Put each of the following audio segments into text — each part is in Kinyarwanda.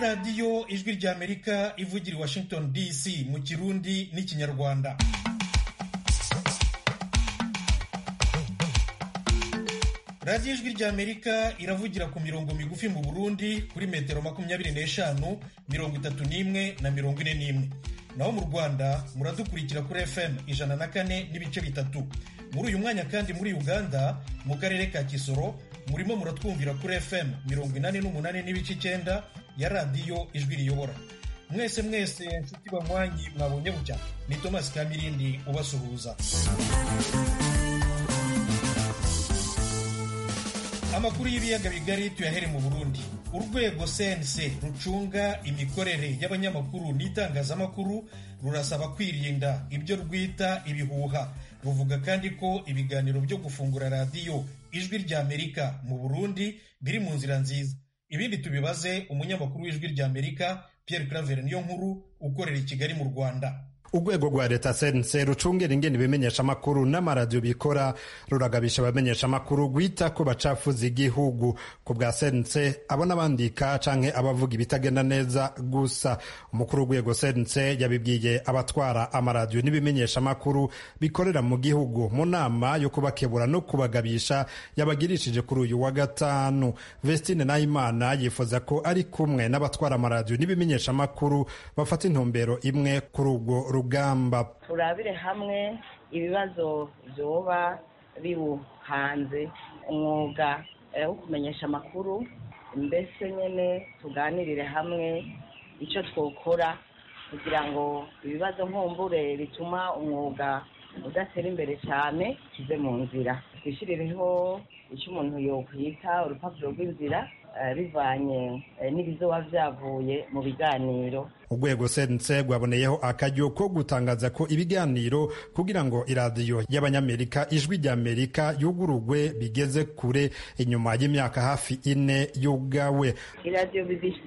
radiyo ijwi ry'amerika ivugira i washington dc mu kirundi n'ikinyarwanda radiyo ijwi ry'amerika iravugira ku mirongo migufi mu burundi kuri metero makumyabiri n'eshanu mirongo itatu n'imwe na mirongo ine n'imwe naho mu rwanda muradukurikira kuri fm ijana na kane n'ibice bitatu muri uyu mwanya kandi muri uganda mu karere ka kisoro murimo muratwumvira kuri fm mirongo inani n'umunani n'ibice icyenda ya radiyo ijwi riyobora mwese mwese nshuti banywanyi mwabonye bucya ni tomasi kamirindi ubasuhuza amakuru y'ibiyaga bigari tuyahere mu burundi urwego cnc rucunga imikorere y'abanyamakuru n'itangazamakuru rurasaba kwirinda ibyo rwita ibihuha ruvuga kandi ko ibiganiro byo gufungura radiyo ijwi ry'amerika mu burundi biri mu nzira nziza ibindi tubibaze umunyamakuru w'ijwi ry'amerika Pierre Claver niyo nkuru ukorera i kigali mu rwanda urwego rwa leta sense rucungira ingene ibimenyeshamakuru n'amaradiyo bikora ruragabisha abamenyeshamakuru guhita ko bacafuza igihugu ku bwa sense abo n'abandika canke abavuga ibitagenda neza gusa umukuru w'urwego sense yabibwiye abatwara amaradiyo n'ibimenyeshamakuru bikorera mu gihugu mu nama yo kubakebura no kubagabisha yabagirishije kuri uyu wa gatanu vestine nahimana yifuza ko ari kumwe n'abatwara amaradiyo n'ibimenyeshamakuru bafata intumbero imwe kuri urwo rugamba turabire hamwe ibibazo byoba biwuhanze umwuga wo kumenyesha amakuru mbese nyine tuganirire hamwe icyo twokora kugira ngo ibibazo nkumbure bituma umwuga udatera imbere cyane kive mu nzira twishyirireho icyo umuntu yokwita urupapuro rw'inzira bivanye n'ibizoba byavuye mu biganiro urwego sense rwaboneyeho akaryo ko gutangaza ko ibiganiro kugira ngo iradiyo y'abanyamerika ijwi ry'amerika yugururwe bigeze kure inyuma y'imyaka hafi ine y'ubwawe iradiyo bbc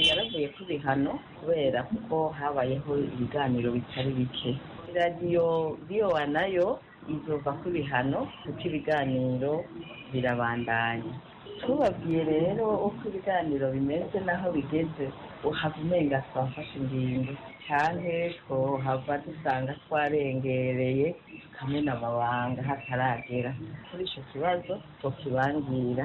yaravuye ku bihano kubera kuko habayeho ibiganiro bitari bike iradiyo biyowa nayo izova ku bihano kuko ibiganiro birabandanya tubabwiye rero uko ibiganiro bimeze n'aho bigeze uhava umenga twafashe ingingo cyane twohava dusanga twarengereye tukamena amabanga hataragera kuri icyo kibazo tukibangira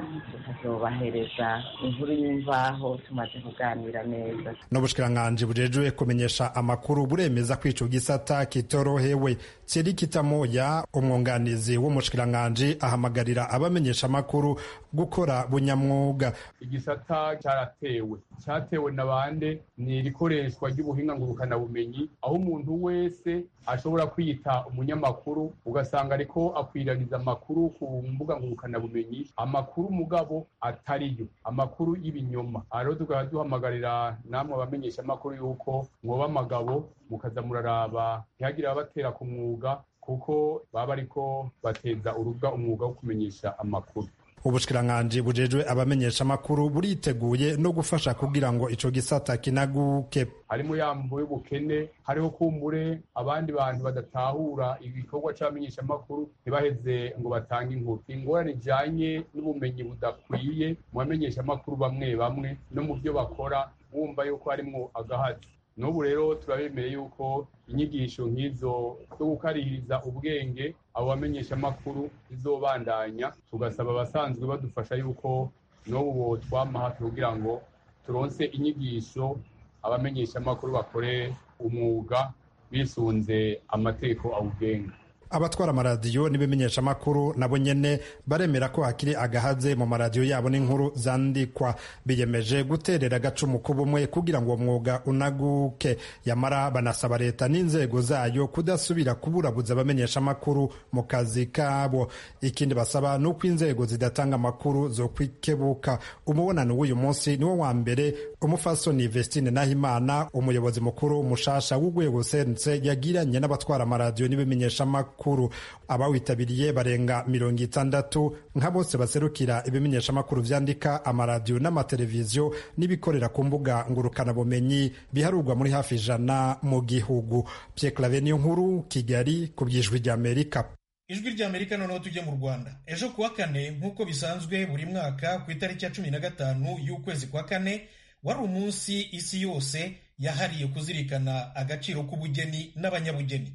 tukazobahereza inkuru y'imvaho tumaze kuganira neza n'ubushikiranganji bujejwe kumenyesha amakuru buremeza ko ico gisata kitorohewe tsiri kitamoya umwunganizi w'umushikiranganji ahamagarira abamenyesha amakuru gukora bunyamwuga igisata cyaratewe cyatewe na bande ni irikoreshwa ry'ubuhinga ngurukanabumenyi aho umuntu wese ashobora kwiyita umunyamakuru ugasanga ariko akwiraniza amakuru ku mbuga ngurukanabumenyi amakuru mugabo atariyo amakuru y'ibinyoma rero tukaba duhamagarira namwe abamenyesha amakuru y'uko mwoba amagabo mukaza muraraba ntihagire abatera ku mwuga kuko baba ariko bateza urubuga umwuga wo kumenyesha amakuru ubushikiranganji bujejwe abamenyesha amakuru buriteguye no gufasha kugira ngo ico gisata kinaguke harimo yambo y'ubukene hariho kumbure abandi bantu badatahura igikorwa c'abamenyesha amakuru ntibaheze ngo batange inkuru ingorane ijanye n'ubumenyi budakwiye mu bamenyesha amakuru bamwe bamwe no mu byo bakora wumva yuko harimwo agahazi n'ubu rero turabemeye yuko inyigisho nk'izo zo gukaririza ubwenge abo bamenyesha amakuru izobandanya tugasaba abasanzwe badufasha yuko n'ubu twama hafi kugira ngo turonse inyigisho abamenyesha amakuru bakore umwuga bisunze amategeko awugenga abatwara amaradiyo n'ibimenyeshamakuru nabo nyene baremera ko hakiri agahaze mu maradiyo yabo n'inkuru zandikwa biyemeje guterera agacumu k'ubumwe kugira ngo uwo mwuga unaguke yamara banasaba leta n'inzego zayo kudasubira kuburabuza abamenyeshamakuru mu kazi kabo ikindi basaba ni uko inzego zidatanga amakuru zo kwikebuka umubonano w'uyu munsi niwo wa mbere umufasoni vestine nahimana umuyobozi mukuru mushasha w'urwego sense yagiranye n'abatwara amaradiyo n'ibimenyeshamakuru amakuru abawitabiriye barenga mirongo itandatu nka bose baserukira ibimenyeshamakuru vyandika amaradiyo n'amateleviziyo n'ibikorera ku mbuga ngurukanabumenyi biharurwa muri hafi ijana mu gihugu pyeklave niyo nkuru kigali ku by'ijwi ry'amerika ijwi ry'amerika noneho tujye mu rwanda ejo kuwa kane nk'uko bisanzwe buri mwaka ku itariki ya cumi na gatanu y'ukwezi kwa kane wari umunsi isi yose yahariye kuzirikana agaciro k'ubugeni n'abanyabugeni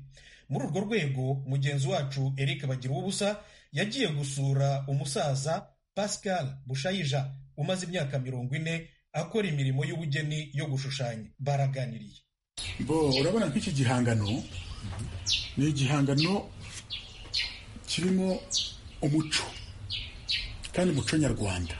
muri urwo rwego mugenzi wacu eric bagira ubusa yagiye gusura umusaza pascal bushayija umaze imyaka mirongo ine akora imirimo y'ubugeni yo gushushanya baraganiriye bo urabona nk'iki gihangano ni igihangano kirimo umuco kandi umuco nyarwanda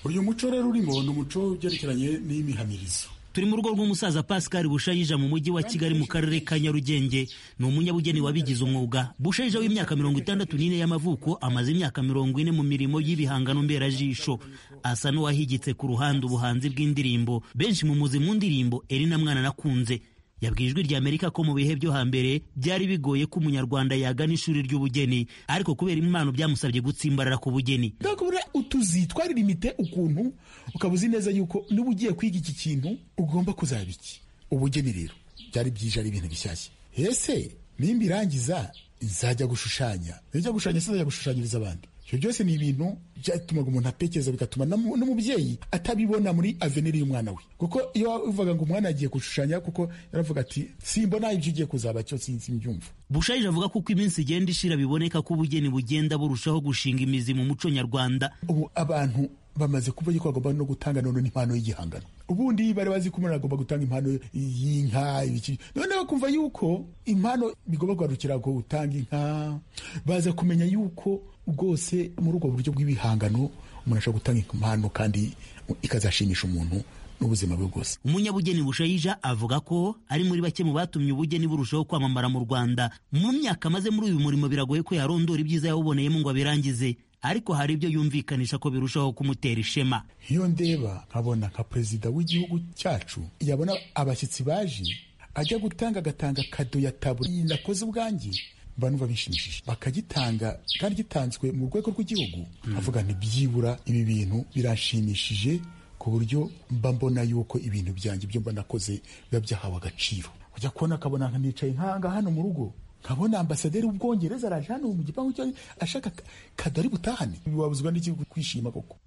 uyu muco rero urimo ni umuco ugerekeranye n'imihamirizo turi mu rugo rw'umusaza pascal bushayija mu mujyi wa kigali mu karere ka nyarugenge ni umunyabugeni wabigize umwuga bushayija w'imyaka mirongo itandatu n'ine y'amavuko amaze imyaka mirongo ine mu mirimo y'ibihangano mberajisho asa n'uwahigitse ku ruhande ubuhanzi bw'indirimbo benshi mu muzi mu ndirimbo erina mwana nakunze yabwiye ijwi rya amerika ko mu bihe byo hambere byari bigoye ko umunyarwanda yagana ishuri ry'ubugeni ariko kubera impano byamusabye gutsimbarara ku bugeni bakubura utuzi twaririmite ukuntu ukaba uzi neza yuko niba ugiye kwiga iki kintu ugomba kuzaba iki ubugeni rero byari byije ari ibintu bishyashya ese nimba irangiza nzajya gushushanya nzajya gushushanya se nzajya gushushanyiriza abandi ibyo byose ni ibintu byatumaga umuntu atekereza bigatuma n'amu- n'umubyeyi atabibona muri aveniri y'umwana we kuko iyo uvuga ngo umwana yagiye gushushanya kuko yaravuga ati simbona ibyo ugiye kuzaba cyo simbyumva bushayija avuga ko uko iminsi igenda ishira biboneka ko ubugeni bugenda burushaho gushinga imizi mu muco nyarwanda ubu abantu bamaze kuba yuko bagomba no gutanga none n'impano y'igihangano ubundi bari bazi ko umuntu agomba gutanga impano y'inka ibiki none bakumva yuko impano bigomba kugarukira ko utanga inka baza kumenya yuko rwose muri ubwo buryo bw'ibihangano umuntu ashobora gutanga impano kandi ikazashimisha umuntu n'ubuzima bwe bwose umunyabugeni bushayija avuga ko ari muri bake mu batumye ubugeni burushaho kwamamara mu rwanda mu myaka amaze muri uyu murimo biragoye ko yarondora ibyiza yawuboneyemo ngo abirangize ariko hari ibyo yumvikanisha ko birushaho kumutera ishema iyo ndeba nkabona nka perezida w'igihugu cyacu yabona abashyitsi baje ajya gutanga agatanga kado ya tabure nakoze ubwanjye mba numva bishimishije bakagitanga kandi gitanzwe mu rwego rw'igihugu avuga nti byibura ibi bintu biranshimishije ku buryo mba mbona yuko ibintu byanjye ibyo mba nakoze biba byahawe agaciro ujya kubona akabona nka nicaye nkanga hano mu rugo nkabona ambasaderi w'ubwongereza araje hano mu gipangu cyo ashaka ka- kado ari butahane wabuzwa n'iki kwishima koko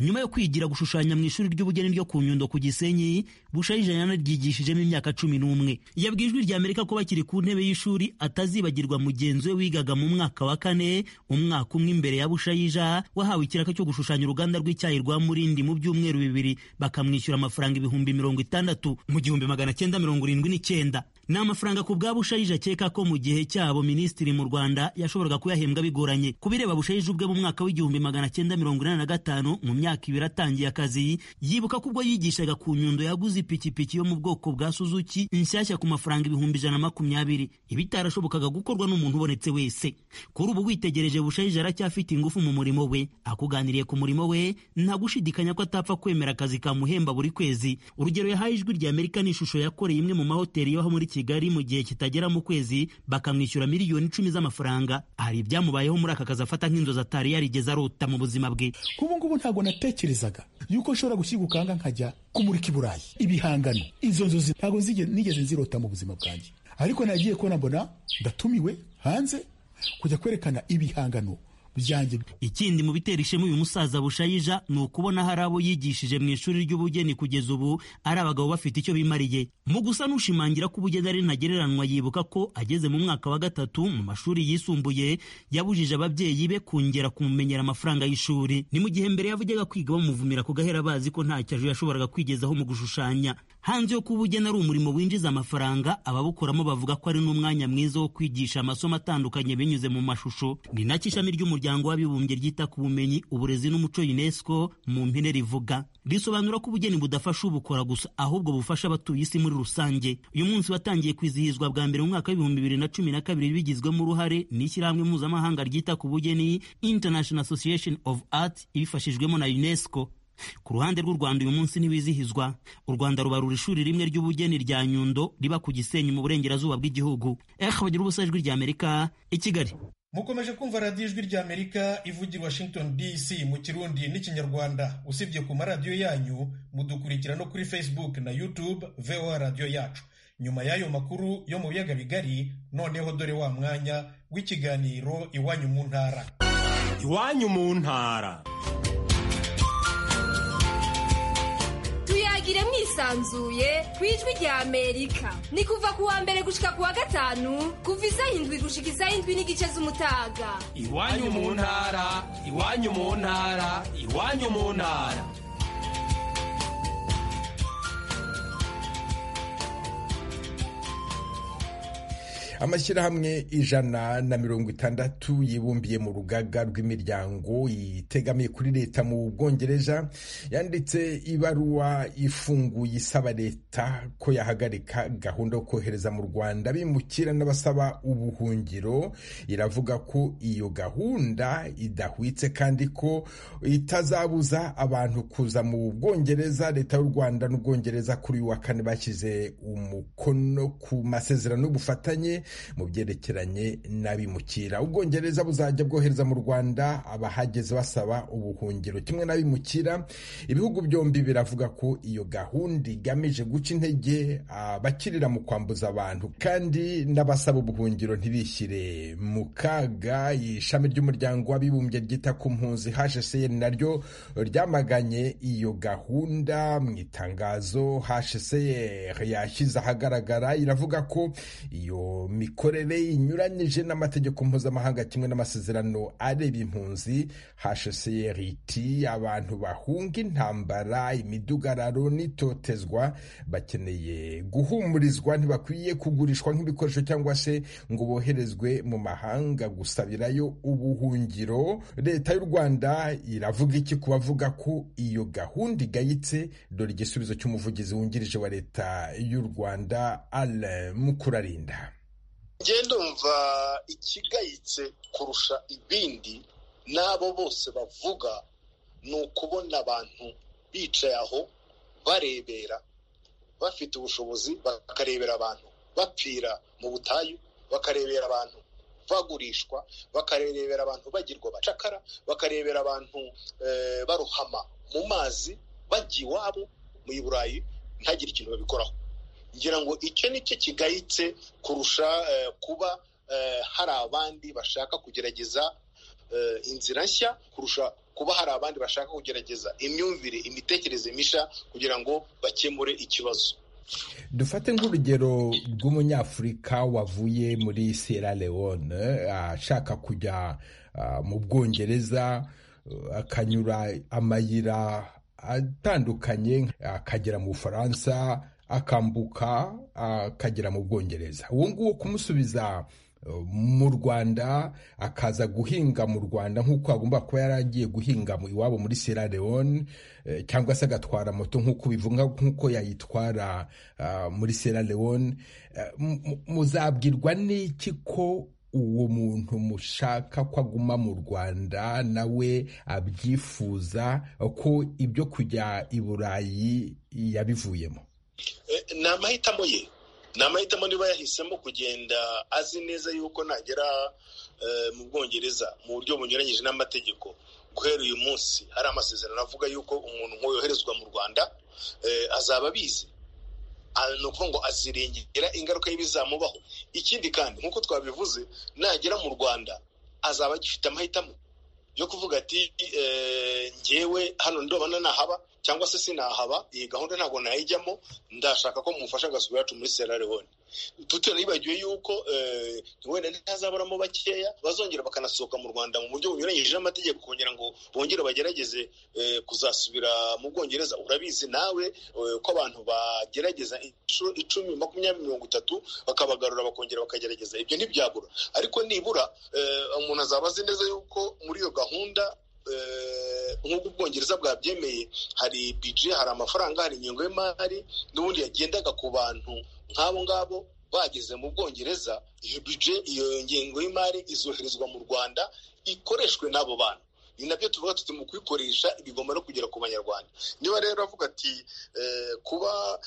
nyuma yo kwigira gushushanya mu ishuri ry'ubugeni ryo ku nyundo ku gisenyi bushayija yanaryigishijemo imyaka cumi n'umwe yabwiye ijwi rya amerika ko bakiri ku ntebe y'ishuri atazibagirwa mugenzi we wigaga mu mwaka wa kane umwaka umwe imbere ya bushayija wahawe ikiraka cyo gushushanya uruganda rw'icyayi rwa murindi mu byumweru bibiri bakamwishyura amafaranga ibihumbi mirongo itandatu mu gihumbi magana cyenda mirongo irindwi n'icyenda ni amafaranga ku bwa bushayija akeka ko mu gihe cyabo minisitiri mu rwanda yashoboraga kuyahembwa bigoranye ku bireba bushayija ubwe mu mwaka w'igihumbi magana cyenda mirongo inani na gatanu mu myaka ibiri atangiye akazi yibuka ko ubwo yigishaga ku nyundo yaguze ipikipiki yo mu bwoko bwa suzuki inshyashya ku mafaranga ibihumbi ijana na makumyabiri ibi itarashobokaga gukorwa n'umuntu ubonetse wese kuri ubu witegereje bushayija aracyafite ingufu mu murimo we akuganiriye ku murimo we nta gushidikanya ko atapfa kwemera akazi kamuhemba buri kwezi urugero yahaye ijwi rya amerika ni ishusho yakoreye imwe mu mahoteli yo muri kigali mu gihe kitagera mu kwezi bakamwishyura miliyoni icumi z'amafaranga hari ibyamubayeho muri aka kazi afata nk'inzozi atari yarigeze arota mu buzima bwe nk'ubu ngubu ntabwo natekerezaga yuko nshobora gushyira ukanga nkajya kumurika i burayi ibihangano izo nzozi ntabwo nzige- nigeze nzirota mu buzima bwanjye ariko nagiye kubona mbona ndatumiwe hanze kujya kwerekana ibihangano byanjye ikindi mu bitera ishema uyu musaza bushayija ni ukubona hari abo yigishije mu ishuri ry'ubugeni kugeza ubu ari abagabo bafite icyo bimariye mu gusa n'ushimangira ko ubugeni ari ntagereranywa yibuka ko ageze mu mwaka wa gatatu mu mashuri yisumbuye yabujije ababyeyi be kongera kumumenyera amafaranga y'ishuri ni mu gihe mbere yavugega kwiga bamuvumira ku gahera bazi ko nta cyajo yashoboraga kwigezaho mu gushushanya hanze yo kuba ubugeni ari umurimo winjiza amafaranga ababukoramo bavuga ko ari n'umwanya mwiza wo kwigisha amasomo atandukanye binyuze mu mashusho ni nacyo ishami ry'umuryango w'abibumbye ryita ku bumenyi uburezi n'umuco unesco mu mpine rivuga risobanura ko ubugeni budafasha ubukora gusa ahubwo bufasha abatuye isi muri rusange uyu munsi watangiye kwizihizwa bwa mbere mu mwaka w'ibihumbi bibiri na cumi na kabiri bigizwemo uruhare n'ishyirahamwe mpuzamahanga ryita ku bugeni international association of art ibifashijwemo na unesco ku ruhande rw'u rwanda uyu munsi ntiwizihizwa u rwanda rubarura ishuri rimwe ry'ubugeni rya nyundo riba ku gisenyi mu burengerazuba bw'igihugu eh bagira ubusa ijwi rya amerika i kigali mukomeje kumva radiyo ijwi rya amerika ivugira i washington dc mu kirundi n'ikinyarwanda usibye ku maradiyo yanyu mudukurikira no kuri facebook na youtube voa radiyo yacu nyuma y'ayo makuru yo mu biyaga bigari noneho dore wa mwanya w'ikiganiro iwanyu mu ntara iwanyu mu ntara mugire mwisanzuye ku ijwi rya amerika ni kuva ku wa mbere gushika ku wa gatanu kuva isaha indwi gushika isaha indwi n'igice z'umutaga iwanyu mu ntara iwanyu mu ntara iwanyu mu ntara amashyirahamwe ijana na mirongo itandatu yibumbiye mu rugaga rw'imiryango itegamiye kuri leta mu bwongereza yanditse ibaruwa ifunguye isaba leta ko yahagarika gahunda yo kohereza mu rwanda bimukira n'abasaba ubuhungiro iravuga ko iyo gahunda idahwitse kandi ko itazabuza abantu kuza mu bwongereza leta y'u rwanda n'ubwongereza kuri uyu wa kane bashyize umukono ku masezerano y'ubufatanye mu byerekeranye n'abimukira ubwongereza buzajya bwohereza mu rwanda abahageze basaba ubuhungiro kimwe n'abimukira ibihugu byombi biravuga ko iyo gahunda igamije guca intege abakirira mu kwambuza abantu kandi n'abasaba ubuhungiro ntibishyire mu kaga ishami ry'umuryango w'abibumbye ryita ku mpunzi hcr naryo ryamaganye iyo gahunda mu itangazo hcr yashyize ahagaragara iravuga ko iyo mikorere inyuranyije n'amategeko mpuzamahanga kimwe n'amasezerano areba impunzi hcrt abantu bahunga intambara imidugararo n'itotezwa bakeneye guhumurizwa ntibakwiye kugurishwa nk'ibikoresho cyangwa se ngo boherezwe mu mahanga gusabirayo ubuhungiro leta y'u rwanda iravuga iki ku bavuga ko iyo gahunda igayitse dore igisubizo cy'umuvugizi wungirije wa leta y'u rwanda alain mukurarinda ngendo ndumva ikigayitse kurusha ibindi n'abo bose bavuga ni ukubona abantu bicaye aho barebera bafite ubushobozi bakarebera abantu bapfira mu butayu bakarebera abantu bagurishwa bakarebera abantu bagirwa abacakara bakarebera abantu barohama mu mazi bajya iwabo mu burayi ntagire ikintu babikoraho ngira ngo icyo ni cyo kigayitse kurusha kuba hari abandi bashaka kugerageza inzira nshya kurusha kuba hari abandi bashaka kugerageza imyumvire imitekerereze mishya kugira ngo bakemure ikibazo dufate nk'urugero rw'umunyafurika wavuye muri sierra leone ashaka kujya mu bwongereza akanyura amayira atandukanye akagera mu bufaransa akambuka akagera mu bwongereza uwo nguwo kumusubiza mu rwanda akaza guhinga mu rwanda nk'uko agomba kuba yaragiye guhinga iwabo muri sierra leone cyangwa se agatwara moto nk'uko bivuga nk'uko yayitwara muri sierra leone muzabwirwa n'iki ko uwo muntu mushaka ko aguma mu rwanda nawe abyifuza ko ibyo kujya i burayi yabivuyemo ni amahitamo ye ni amahitamo niba yahisemo kugenda azi neza yuko nagera mu bwongereza mu buryo bunyuranyije n'amategeko guhera uyu munsi hari amasezerano avuga yuko umuntu yoherezwa mu rwanda azaba abizi ni ukuvuga ngo azirengera ingaruka y'ibizamubaho ikindi kandi nk'uko twabivuze nagera mu rwanda azaba agifite amahitamo yo kuvuga ati ngewe hano ndobana nahaba cyangwa se sinahaba iyi gahunda ntabwo nayijyamo ndashaka ko mumufasha agasura yacu muri sierra leone tutanibagiwe yuko wenda ntazaburamo bakeya bazongera bakanasohoka mu rwanda mu buryo bunyuranyije n'amategeko kugira ngo bongere bagerageze kuzasubira mu bwongereza urabizi nawe ko abantu bagerageza inshuro icumi makumyabiri mirongo itatu bakabagarura bakongera bakagerageza ibyo ntibyabura ariko nibura umuntu azaba azi neza yuko muri iyo gahunda nk'uko ubwongereza bwabyemeye hari bije hari amafaranga hari ingengo y'imari n'ubundi yagendaga ku bantu nk'abo ngabo bageze mu bwongereza iyo bije iyo ngengo y'imari izoherezwa mu rwanda ikoreshwe n'abo bantu ni nabyo tuvuga tuti mu kuyikoresha bigomba no kugera ku banyarwanda niba rero avuga ati kuba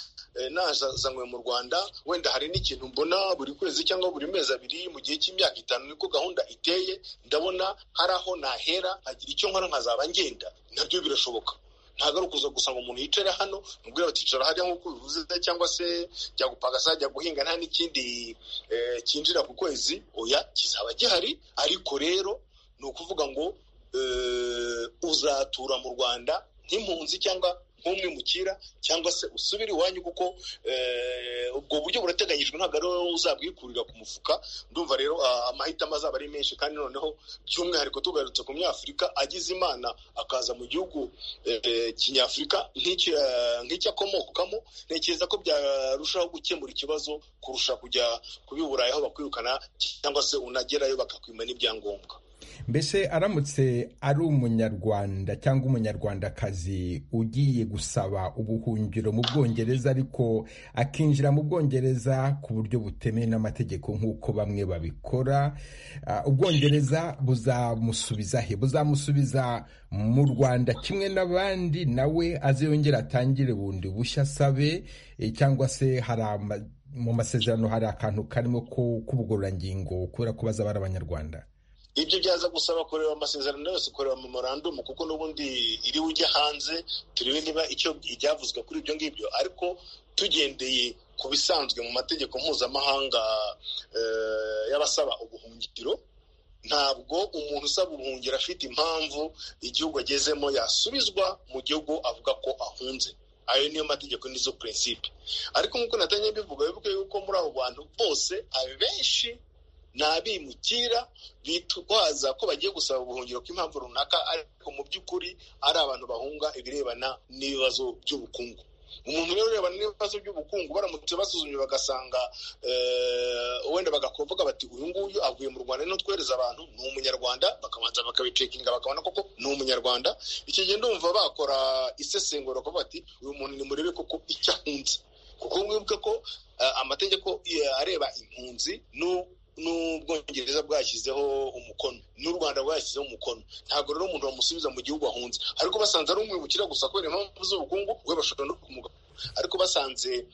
nazanywe mu rwanda wenda hari n'ikintu mbona buri kwezi cyangwa buri mezi abiri mu gihe cy'imyaka itanu niko gahunda iteye ndabona hari aho nahera hagira icyo nkora nkazaba ngenda nabyo birashoboka ntabwo ari ukuza gusa ngo umuntu yicare hano mubwira baticara hariya nk'uko bivuze cyangwa se jya gupanga se jya guhinga nta n'ikindi cyinjira ku kwezi oya kizaba gihari ariko rero ni ukuvuga ngo uzatura mu rwanda nk'impunzi cyangwa nk'umwe mukira cyangwa se usubire iwanyu kuko ubwo buryo burateganyijwe ntabwo ari wowe uzabwikurira ku mufuka ndumva rero amahitamo azaba ari menshi kandi noneho by'umwihariko tugarutse ku myafurika agize imana akaza mu gihugu kinyafurika nk'icyo akomokamo ntekereza ko byarushaho gukemura ikibazo kurusha kujya kubiburayi aho bakwirukana cyangwa se unagerayo bakakwima n'ibyangombwa mbese aramutse ari umunyarwanda cyangwa umunyarwandakazi ugiye gusaba ubuhungiro mu bwongereza ariko akinjira mu bwongereza ku buryo butemewe n'amategeko nk'uko bamwe babikora ubwongereza buzamusubiza he buzamusubiza mu rwanda kimwe n'abandi nawe aziyongera atangire bundi bushya asabe cyangwa se hari mu masezerano hari akantu karimo k'ubugororangingo kubera ko bazaba ari abanyarwanda ibyo byaza gusaba kureba amasezerano yose kureba memorandumu kuko n'ubundi iriwe ujya hanze turebe niba icyo ibyavuzwe kuri ibyo ngibyo ariko tugendeye ku bisanzwe mu mategeko mpuzamahanga y'abasaba ubuhungiro ntabwo umuntu usaba ubuhungiro afite impamvu igihugu agezemo yasubizwa mu gihugu avuga ko ahunze ayo niyo mategeko nizo purinsipe ariko nk'uko natangiye mbivuga bivuga yuko muri abo bantu bose abenshi ni abimukira bitwaza ko bagiye gusaba ubuhungiro bw'impamvu runaka ariko mu by'ukuri ari abantu bahunga ibirebana n'ibibazo by'ubukungu umuntu rero urebana n'ibibazo by'ubukungu baramutse basuzumye bagasanga wenda bagakuvuga bati uyu nguyu avuye mu rwanda no twereza abantu ni umunyarwanda bakabanza bakabicekinga bakabona koko ni umunyarwanda icyo gihe ndumva bakora isesengura bakavuga bati uyu muntu ni murebe koko icyo ahunze kuko mwibuke ko amategeko areba impunzi n'ubwongereza bwashyizeho umukono n'u rwanda bwashyizeho umukono ntabwo rero umuntu bamusubiza mu gihugu ahunze ariko basanze ari umwibukira gusa kubera impamvu z'ubukungu we bashobora no kumugana ariko basanze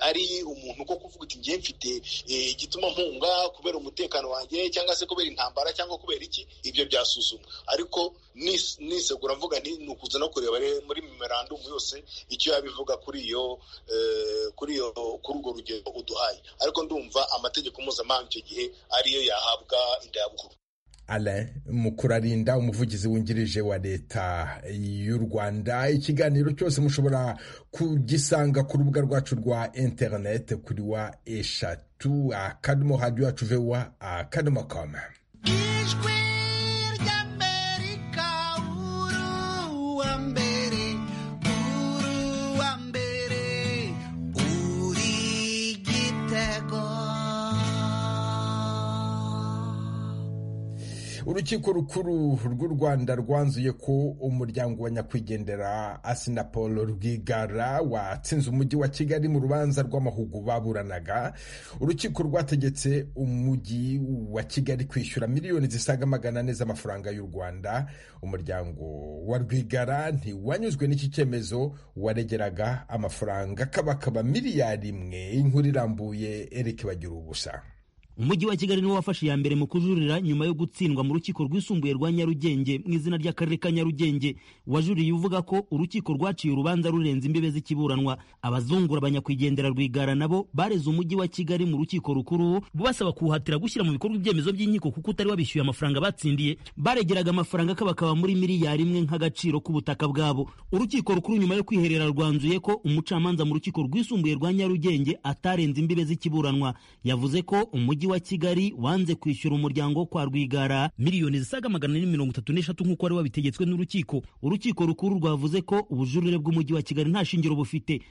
ari umuntu ko kuvuga uti ngiye mfite igituma mpunga kubera umutekano wanjye cyangwa se kubera intambara cyangwa kubera iki ibyo byasuzumwa ariko nisegura mvuga ni ukuza no kureba muri memorandumu yose icyo yabivuga kuri iyo kuri iyo kuri urwo rugendo uduhaye ariko ndumva amategeko mpuzamahanga icyo gihe ariyo yahabwa indayabukuru alain mukurarinda umuvugizi wungirije wa leta y'u rwanda ikiganiro cyose mushobora kugisanga ku rubuga rwacu rwa interineti kuri wa eshatu akadomo hadiyo yacu vewa akadomo koma ijwi ry'amerika uru wa mbere uru wa mbere uri igitego urukiko rukuru rw'u rwanda rwanzuye ko umuryango wa nyakwigendera asinapolo rwigara watsinze umujyi wa kigali mu rubanza rw'amahugu baburanaga urukiko rwategetse umujyi wa kigali kwishyura miliyoni zisaga magana ane z'amafaranga y'u rwanda umuryango wa rwigara ntiwanyuzwe n'iki cyemezo waregeraga amafaranga kabakaba miliyari imwe inkuru irambuye erike bagira ubusa umujyi wa kigali niwo wafashe iya mbere mu kujurira nyuma yo gutsindwa mu rukiko rwisumbuye rwa nyarugenge mu izina ry'akarere ka nyarugenge wajuriye uvuga ko urukiko rwaciye urubanza rurenze imbibe z'ikiburanwa abazungura abanyakwigendera rwigara nabo bareze umujyi wa kigali mu rukiko rukuru basaba kuwuhatira gushyira mu bikorwa ibyemezo by'inkiko kuko utari wabishyuye amafaranga batsindiye baregeraga amafaranga kabakaba muri miliyari imwe nk'agaciro k'ubutaka bwabo urukiko rukuru nyuma yo kwiherera rwanzuye ko umucamanza mu rukiko rwisumbuye rwa nyarugenge atarenze imbibe z'ikiburanwa yavuze ko umujyi wa kigali wanze kwishyura umuryango kwa rwigara miliyoni zisaga magana ane mirongo itatu n'eshatu nk'uko wari wabitegetswe n'urukiko urukiko rukuru rwavuze ko ubujurire bw'umujyi wa kigali nta shingiro bufite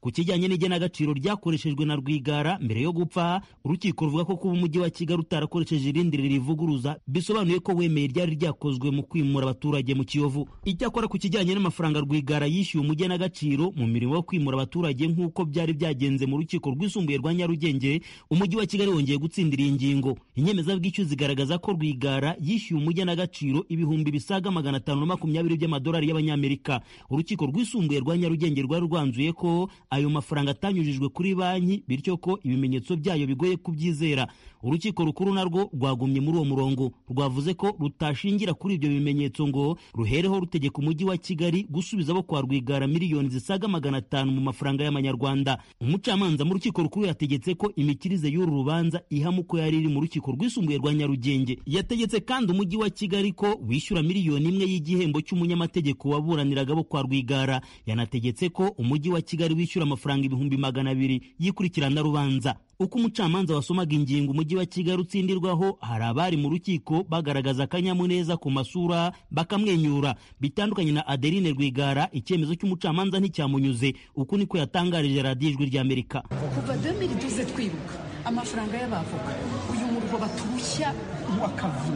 ku kijyanye n'igenagaciro ryakoreshejwe na rwigara mbere yo gupfa urukiko ruvuga ko kuba umujyi wa kigali utarakoresheje irindi rivuguruza bisobanuye ko wemeye ryari ryakozwe mu kwimura abaturage mu kiyovu icyakora ku kijyanye n'amafaranga rwigara yishyuye umugenagaciro mu mirimo yo kwimura abaturage nk'uko byari byagenze mu rukiko rwisumbuye rwa nyarugenge umujyi wa kigali wongeye gutsindira iyi ngingo inyemezabwishyu zigaragaza ko rwigara yishyuye umugenagaciro ibihumbi bisaga magana atanu na makumyabiri by'amadolari y'abanyamerika urukiko rwisumbuye rwa nyarugenge rwari rwanzuye ko ayo mafaranga atanyujijwe kuri banki bityo ko ibimenyetso byayo bigoye kubyizera urukiko rukuru narwo rwagumye muri uwo murongo rwavuze ko rutashingira kuri ibyo bimenyetso ngo ruhereho rutegeka umujyi wa kigali gusubiza abo kwa rwigara miliyoni zisaga magana atanu mu mafaranga y'amanyarwanda umucamanza mu rukiko rukuru yategetse ko imikirize y'uru rubanza ihama uko yari iri mu rukiko rwisumbuye rwa nyarugenge yategetse kandi umujyi wa kigali ko wishyura miliyoni imwe y'igihembo cy'umunyamategeko waburaniraga abo kwa rwigara yanategetse ko umujyi wa kigali wishyura amafaranga ibihumbi magana abiri y'ikurikirana rubanza uko umucamanza wasomaga ingingo umujyi wa kigali utsindirwaho hari abari mu rukiko bagaragaza akanyamuneza ku masura bakamwenyura bitandukanye na adeline rwigara icyemezo cy'umucamanza nticyamunyuze uku niko yatangarije radiyo ijwi ry'amerika kuva 2012 twibuka amafaranga y'abavoka uyu murwa batushya wakavu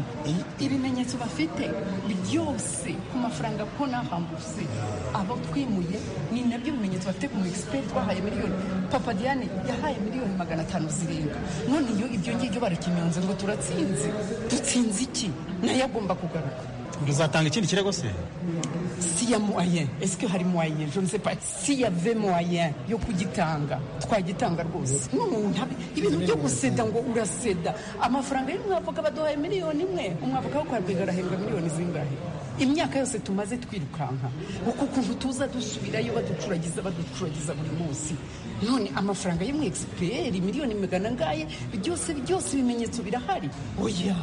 ibimenyetso bafite byose ku mafaranga ko nahambutse abo twimuye ni nabyo bimenyetso bafite ku mu expert twahaye miliyoni papa diane yahaye miliyoni magana atanu zirenga none iyo ibyo ngibyo barakimanze ngo turatsinze dutsinze iki nayo agomba kugaruka muzatanga ikindi kirego se si ya moyen est-ce que hari moyen je ne sais pas si y avait moyen yo kugitanga twagitanga rwose n'umuntu ibintu byo guseda ngo uraseda amafaranga y'umwavoka baduhaye miliyoni imwe umwavoka wo kwa rwigara ahembwa miliyoni zingahe imyaka yose tumaze twirukanka uku kuntu tuza dusubirayo baducuragiza baducuragiza buri munsi none amafaranga y'umu egisiperi miliyoni magana angahe byose byose ibimenyetso birahari oya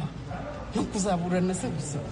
no kuzaburana se gusa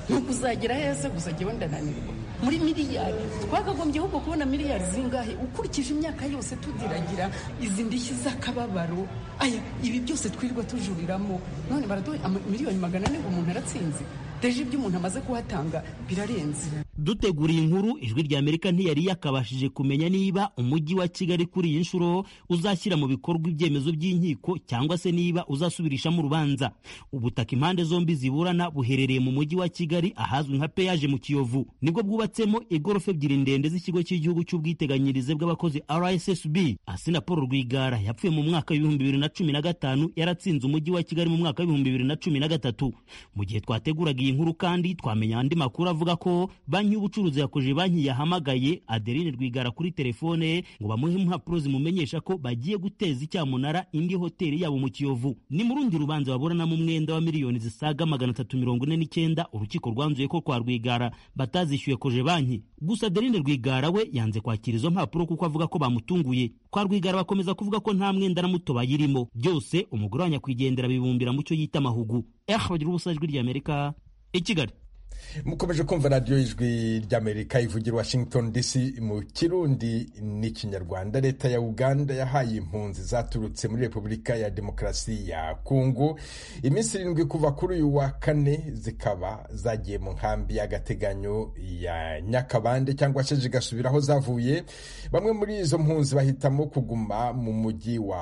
nuko uzagera heza gusa jyewe ndananirwa muri miliyari twakagombye ahubwo kubona miliyari zingahe ukurikije imyaka yose tudiragira izi ndishyi z'akababaro aya ibi byose twirirwa tujuriramo none baraduha miliyoni magana ane ngo umuntu aratsinze deje ibyo umuntu amaze kuhatanga birarenze duteguriye inkuru ijwi rya amerika ntiyari yakabashije kumenya niba umujyi wa kigali kuri iyi nshuro uzashyira mu bikorwa ibyemezo by'inkiko cyangwa se niba uzasubirishamo urubanza ubutaka impande zombi ziburana buherereye mu mujyi wa kigali ahazwi nka peyaje mu kiyovu nibwo bwubatsemo igorofa ebyiri ndende z'ikigo cy'igihugu cy'ubwiteganyirize bw'abakozi rssb asina paul rwigara yapfuye mu mwaka w'ibihumbi bibiri na cumi na gatanu yaratsinze umujyi wa kigali mu mwaka w'ibihumbi bibiri na cumi na gatatu mu gihe twateguraga iyi nkuru kandi twamenya andi makuru avuga ko banki y'ubucuruzi yakoje banki yahamagaye adeline rwigara kuri telefone ngo bamuhe impapuro zimumenyesha ko bagiye guteza icyamunara indi hoteli yabo mu kiyovu ni mu rundi rubanza baburanamo umwenda wa miliyoni zisaga magana atatu mirongo ine n'icyenda urukiko rwanzuye ko kwa rwigara batazishyuye koje banki gusa adeline rwigara we yanze kwakira izo mpapuro kuko avuga ko bamutunguye kwa rwigara bakomeza kuvuga ko nta mwenda na muto bayirimo byose umugore wa nyakwigendera bibumbira mu cyo yita amahugu ehe bagira ubusa ijwi ry'amerika i kigali mukomeje kumva radiyo ijwi ry'amerika ivugira washington dc mu kirundi n'ikinyarwanda leta ya uganda yahaye impunzi zaturutse muri repubulika ya demokarasi ya kongo iminsi irindwi kuva kuri uyu wa kane zikaba zagiye mu nkambi y'agateganyo ya nyakabande cyangwa se zigasubira aho zavuye bamwe muri izo mpunzi bahitamo kuguma mu mujyi wa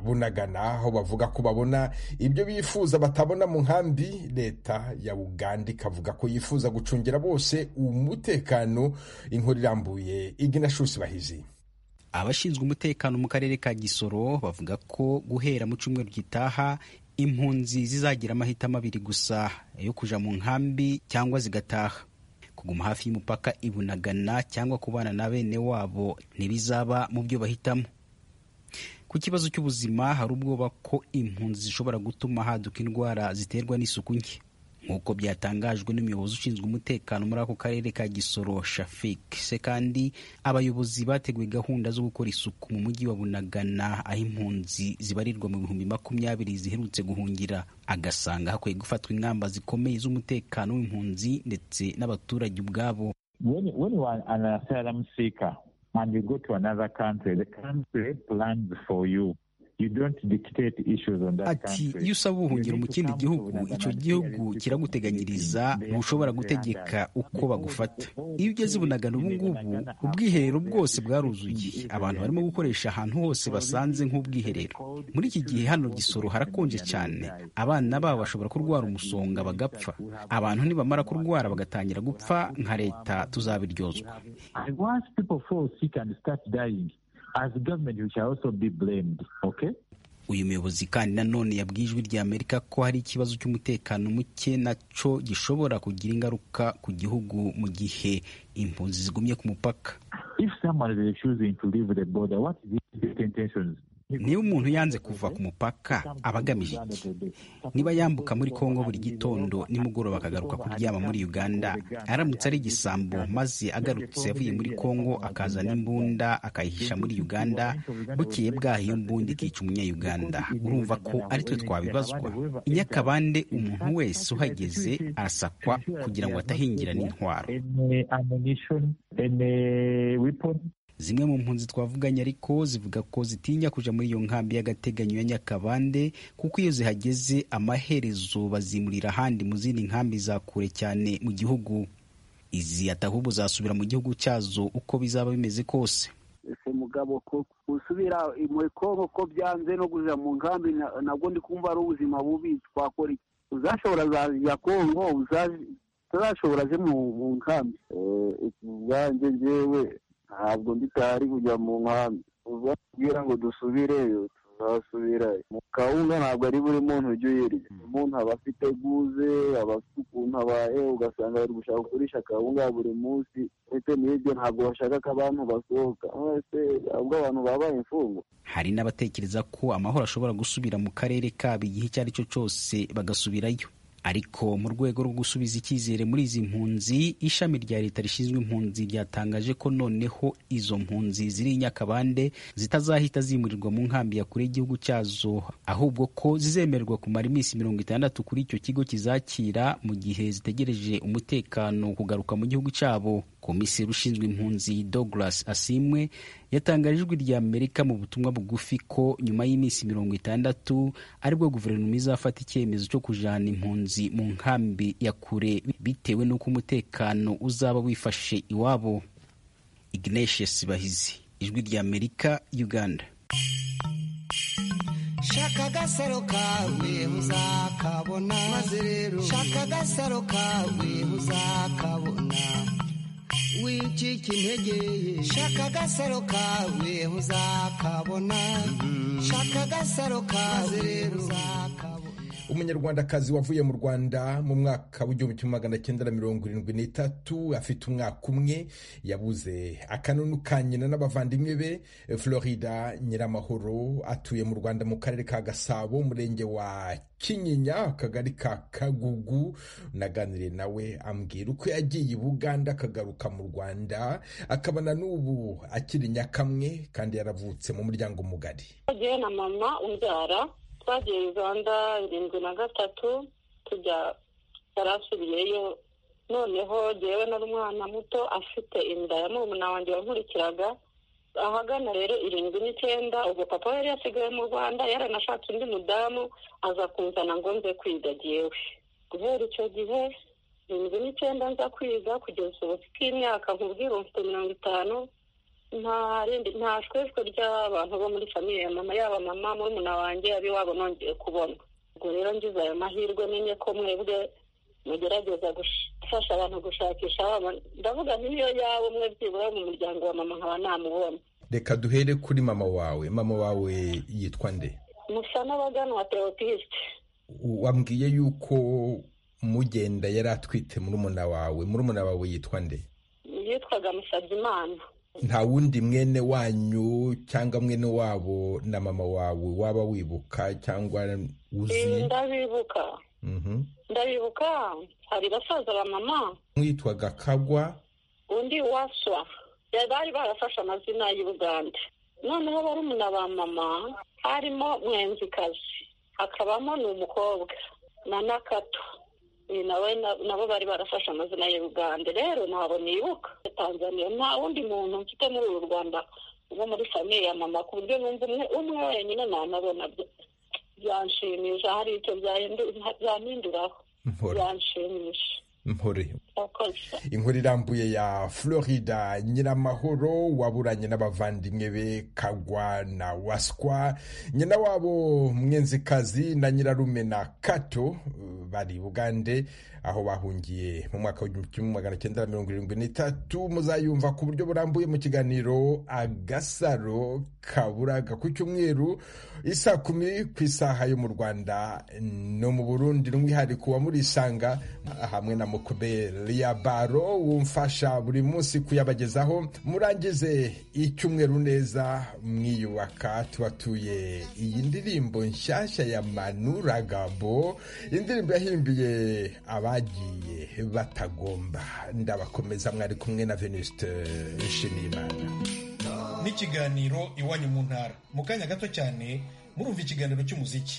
bunagana aho bavuga ko babona ibyo bifuza batabona mu nkambi leta ya uganda ikavuga ko yifuza gucungira bose umutekano inkuru irambuye igina shusi bahizi abashinzwe umutekano mu karere ka gisoro bavuga ko guhera mu cyumweru gitaha impunzi zizagira amahitamo abiri gusa yo kuja mu nkambi cyangwa zigataha kuguma hafi y'umupaka ibunagana cyangwa kubana na bene wabo ntibizaba mu byo bahitamo ku kibazo cy'ubuzima hari ubwoba ko impunzi zishobora gutuma haduka indwara ziterwa n'isuku nke nk'uko byatangajwe n'umuyobozi ushinzwe umutekano muri ako karere ka gisoro shafik se kandi abayobozi bateguye gahunda zo gukora isuku mu mujyi wa bunagana aho impunzi zibarirwa mu bihumbi makumyabiri ziherutse guhungira agasanga hakwiye gufatwa ingamba zikomeye z'umutekano w'impunzi ndetse n'abaturage ubwabo when, when you are an asylum seeker and you go to another country the country plans for you ati iyo usaba ubuhungiro mu kindi gihugu icyo gihugu kiraguteganyiriza ntushobora gutegeka uko bagufata iyo ugeze bunagana ubu ngubu ubwiherero bwose bwaruzuye abantu barimo gukoresha ahantu hose basanze nk'ubwiherero muri iki gihe hano gisoro harakonje cyane abana babo bashobora kurwara umusonga bagapfa abantu nibamara kurwara bagatangira gupfa nka leta tuzabiryozwa as government you shall also be blamed okay uyu muyobozi kandi nanone yabwiye ijwi rya amerika ko hari ikibazo cy'umutekano muke nacyo gishobora kugira ingaruka ku gihugu mu gihe impunzi zigumye ku mupaka If someone is choosing to leave the border, what is his intentions? niba umuntu yanze kuva ku mupaka aba agamije iki niba yambuka muri kongo buri gitondo nimugoroba akagaruka kuryama muri uganda aramutse ari igisambo maze agarutse avuye muri kongo akazana imbunda akayihisha muri uganda bukeye bwaho iyo mbunda ikica umunyayuganda urumva ko aritwe twabibazwa i nyakabande umuntu wese uhageze arasakwa kugira ngo atahingira n'intwaro Any ammunition, any weapon, zimwe mu mpunzi twavuganye ariko zivuga ko zitinya kuja muri iyo nkambi y'agateganyo ya nyakabande kuko iyo zihageze amaherezo bazimurira ahandi mu zindi nkambi za kure cyane mu gihugu izi atahubwo zasubira mu gihugu cyazo uko bizaba bimeze kose ese mugabo ko gusubira muri kongo ko byanze no kujya mu nkambi na- nabwo ndi kumva ari ubuzima bubi twakora iki uzashobora zajya kongo uzaje- utazashobora aje mu mu nkambi ubwanjye njyewe ntabwo nditari kujya mu nkambi ubabwira ngo dusubireyo tuzasubirayo mu kawunga ntabwo ari buri muntu ujya uyirya umuntu aba afite guze aba afite ukuntu abaye ugasanga bari gushaka kugurisha akawunga buri munsi ndetse n'ibyo ntabwo bashaka ko abantu basohoka mwese ahubwo abantu babaye imfungwa hari n'abatekereza ko amahoro ashobora gusubira mu karere kabo igihe icyo ari cyo cyose bagasubirayo ariko mu rwego rwo gusubiza icyizere muri izi mpunzi ishami rya leta rishinzwe impunzi ryatangaje ko noneho izo mpunzi ziri i nyakabande zitazahita zimurirwa mu nkambi ya kure y'igihugu cyazo ahubwo ko zizemererwa kumara iminsi mirongo itandatu kuri icyo kigo kizakira mu gihe zitegereje umutekano kugaruka mu gihugu cyabo komiseri ushinzwe impunzi douglas asimwe yatangaje ijwi rya amerika mu butumwa bugufi ko nyuma y'iminsi mirongo itandatu aribwo guverinoma izafata icyemezo cyo kujana impunzi mu nkambi ya kure bitewe n'uko umutekano uzaba wifashe iwabo ignatius bahizi ijwi rya amerika uganda shaka agasaro kawe uzakabona maze rero shaka agasaro kawe uzakabona wicika integeye shaka agasaro kawe uzakabona shaka agasaro kawe uzakabona umunyarwandakazi wavuye mu rwanda mu mwaka w'igihumbi kimwe magana cyenda na mirongo irindwi n'itatu afite umwaka umwe yabuze akanunu ka nyina n'abavandimwe be florida nyiramahoro atuye mu rwanda mu karere ka gasabo umurenge wa kinyinya akagari ka kagugu naganiriye nawe ambwira uko yagiye i buganda akagaruka mu rwanda akaba na n'ubu akiri nyakamwe kandi yaravutse mu muryango mugari Jyewe na mama umbyara twagiye uganda irindwi na gatatu tujya yarasubiyeyo noneho jyewe nari umwana muto afite inda ya murumuna wanjye wankurikiraga ahagana rero irindwi n'icyenda ubwo papa we yari yasigaye mu rwanda yaranashatse undi mudamu aza kunzana ngo nze kwiga jyewe guhera icyo gihe irindwi n'icyenda nza kwiga kugeza ubu bw'imyaka nkubwira mfite mirongo itanu nta rindi- nta shweshwe ry'abantu bo muri famiye ya mama yaba mama murumuna wanjye abiwabo nongeye kubona ubwo rero ngize ayo mahirwe menye ko mwebwe mugerageza gush- gufasha abantu gushakisha abana ndavuga nti niyo yawe umwe byibura wo mu muryango wa mama nkaba namubonye reka duhere kuri mama wawe mama wawe yitwa nde musa n'abagana wa teopisite wambwiye yuko mugenda yari atwite murumuna wawe murumuna wawe yitwa nde yitwaga musabyimana nta wundi mwene wanyu cyangwa mwene wabo na mama wawe waba wibuka cyangwa Eh, uzi ndabibuka Mhm. ndabibuka hari basaza ba mama mwitwaga kagwa undi waswa Ya- bari barafashe amazina y'i buganda noneho barumuna ba mama harimo mwenzikazi hakabamo ni umukobwa na nakato Eh, nawe na- nabo bari barafashe amazina y'i buganda rero ntabwo nibuka tanzaniya nta wundi muntu mfite muri uru rwanda uba muri famiye ya mama ku buryo numva umwe umwe wenyine nanabona bya- byanshimisha hari icyo byahindu- byahinduraho byanshimisha mpore Murakoze. inkuru irambuye ya florida nyiramahoro waburanye n'abavandimwe be kagwa na waswa nyina wabo mwenzikazi na nyirarume na kato uh, bari bugande aho bahungiye mu mwaka w'igihumbi kimwe magana cyenda na mirongo irindwi n'itatu muzayumva ku buryo burambuye mu kiganiro agasaro kaburaga ku cyumweru isaa kumi ku isaha yo mu rwanda no mu burundi n'umwihariko wa murisanga hamwe na mukuberi ya baro wumfasha buri munsi kuyabagezaho murangize icyumweru neza mwiyubaka tubatuye iyi ndirimbo nshyashya ya manuragabo indirimbo yahimbiye abagiye batagomba ndabakomeza mwari kumwe na venuste nshimiyimana n'ikiganiro iwanyu mu ntara mu kanya gato cyane murumva ikiganiro cy'umuziki